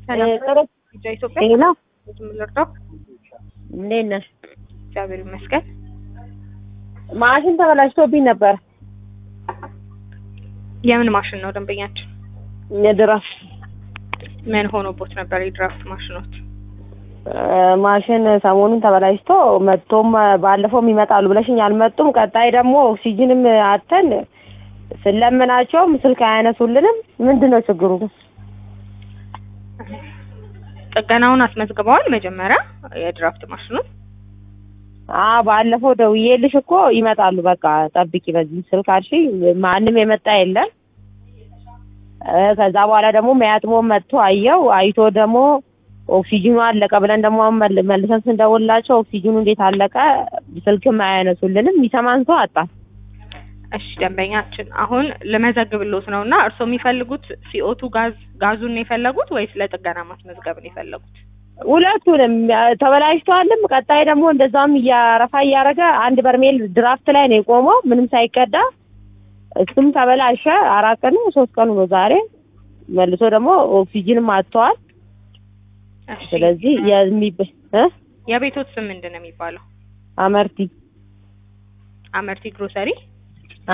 ሰላም ጥሩ ልጃ ኢትዮጵያ ሄሎ ልርዳው? እንዴት ነሽ? እግዚአብሔር ይመስገን። ማሽን ተበላሽቶብኝ ነበር። የምን ማሽን ነው ደንበኛችን? የድራፍ ምን ሆኖቦት ነበር የድራፍት ማሽኖት? ማሽን ሰሞኑን ተበላሽቶ መጥቶም ባለፈውም ይመጣሉ ብለሽኝ አልመጡም። ቀጣይ ደግሞ ኦክሲጅንም አተን ስለምናቸውም ስልክ አያነሱልንም። ምንድን ነው ችግሩ? ጥገናውን አስመዝግበዋል መጀመሪያ የድራፍት ማሽኑን? አ ባለፈው ደውዬልሽ እኮ ይመጣሉ በቃ ጠብቂ በዚህ ስልክ አልሽኝ። ማንም የመጣ የለም። እ ከዛ በኋላ ደግሞ መያጥሞ መጥቶ አየው። አይቶ ደግሞ ኦክሲጅኑ አለቀ ብለን ደግሞ አሁን መል- መልሰን ስንደውልላቸው ኦክሲጅኑ እንዴት አለቀ ስልክም አያነሱልንም። የሚሰማን ሰው አጣን። እሺ ደንበኛችን አሁን ልመዘግብሎት ነው እና እርስዎ የሚፈልጉት ሲኦቱ ጋዝ ጋዙን ነው የፈለጉት ወይስ ለጥገና ማስመዝገብ ነው የፈለጉት? ሁለቱንም ተበላሽተዋልም። ቀጣይ ደግሞ እንደዛም እያረፋ እያደረገ አንድ በርሜል ድራፍት ላይ ነው የቆመው ምንም ሳይቀዳ እሱም ተበላሸ። አራት ቀኑ ሶስት ቀኑ ነው ዛሬ። መልሶ ደግሞ ኦክሲጅንም አጥተዋል። እሺ ስለዚህ የሚብ እ የቤቶት ስም ምንድን ነው የሚባለው? አመርቲ አመርቲ ግሮሰሪ። አ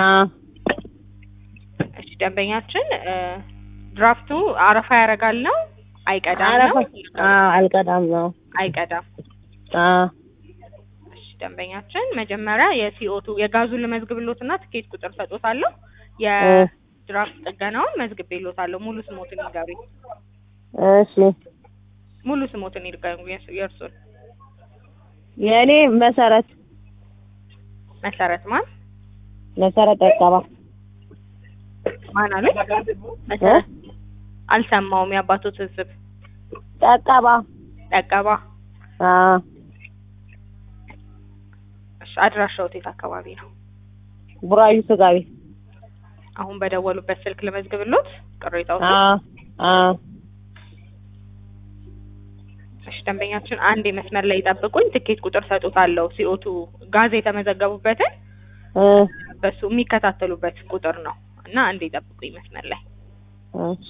እሺ ደንበኛችን እ ድራፍቱ አረፋ ያደርጋል ነው አይቀዳም ነው? አረፋ አ አልቀዳም ነው አይቀዳም። አ እሺ ደንበኛችን መጀመሪያ የሲኦቱ የጋዙን ልመዝግብሎትና ትኬት ቁጥር ሰጦታለሁ። የድራፍት ጥገናውን መዝግቤሎታለሁ። ሙሉ ስሞትን ይንገሩኝ። እሺ ሙሉ ስሞትን ይንገሩኝ የእርስ- የእርሱን። የእኔ መሰረት መሰረት ማን መሰረት ጠቀባ ማን አሉኝ? መሰረት አልሰማውም። የአባቶት ህዝብ ጠቀባ ጠቀባ። አ እሺ አድራሻው የት አካባቢ ነው? ቡራዩ ስጋ ቤት አሁን በደወሉበት ስልክ ልመዝግብሎት ቅሬታው አ አ እሺ ደንበኛችን አንድ መስመር ላይ ይጠብቁኝ። ትኬት ቁጥር ሰጡታለሁ። ሲኦቱ ጋዝ የተመዘገቡበትን እ በሱ የሚከታተሉበት ቁጥር ነው እና አንድ ይጠብቁኝ መስመር ላይ እሺ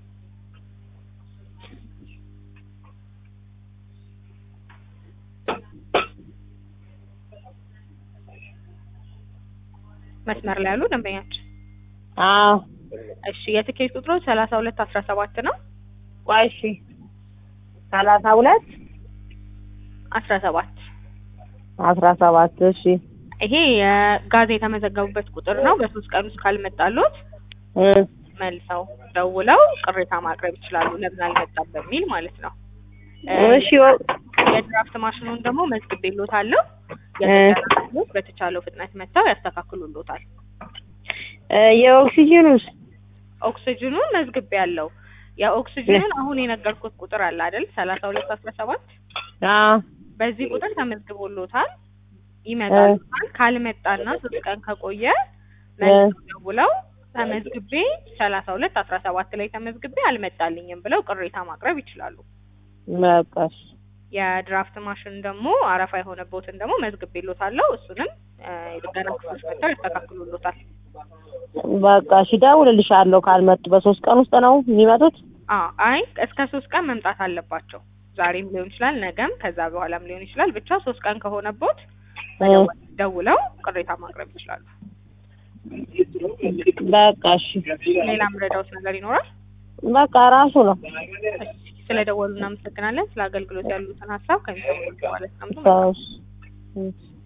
መስመር ላይ ያሉ ደንበኛችን። አ እሺ የትኬት ቁጥሩ ሰላሳ ሁለት አስራ ሰባት ነው ቆይ እሺ ሰላሳ ሁለት አስራ ሰባት አስራ ሰባት እሺ ይሄ የጋዝ የተመዘገቡበት ቁጥር ነው። በሶስት ቀን ውስጥ ካልመጣሉት እ መልሰው ደውለው ቅሬታ ማቅረብ ይችላሉ። ለምን አልመጣም በሚል ማለት ነው። እ እሺ ወ- የድራፍት ማሽኑን ደግሞ መዝግቤሎታለሁ። እ የጥገና በተቻለው ፍጥነት መጥተው ያስተካክሉሎታል። እ የኦክሲጅኑስ ኦክሲጅኑን መዝግቤ ያለው የኦክሲጅኑን አሁን የነገርኩት ቁጥር አለ አይደል? ሰላሳ ሁለት አስራ ሰባት አ በዚህ ቁጥር ተመዝግቦሎታል። ይመጣል። ካልመጣና ሶስት ቀን ከቆየ መልሰው ደውለው ተመዝግቤ ሰላሳ ሁለት አስራ ሰባት ላይ ተመዝግቤ አልመጣልኝም ብለው ቅሬታ ማቅረብ ይችላሉ። በቃ እሺ የድራፍት ማሽን ደግሞ አረፋ የሆነበትን ደግሞ መዝግቤሎታለሁ። እሱንም እ የጥገና ክፍሎች መጥተው ያስተካክሉሎታል። በቃ እሺ እደውልልሻለሁ ካልመጡ በሶስት ቀን ውስጥ ነው የሚመጡት አ አይ እስከ ሶስት ቀን መምጣት አለባቸው። ዛሬም ሊሆን ይችላል፣ ነገም ከዛ በኋላም ሊሆን ይችላል። ብቻ ሶስት ቀን ከሆነቦት እ ደውለው ቅሬታ ማቅረብ ይችላሉ። በቃ እሺ ሌላ ምረዳውት ነገር ይኖራል? በቃ ራሱ ነው ስለ ደወሉ እናመሰግናለን። ስለ አገልግሎት ያሉትን ሀሳብ ከሚሰሙ ማለት ነው። ሰው እሺ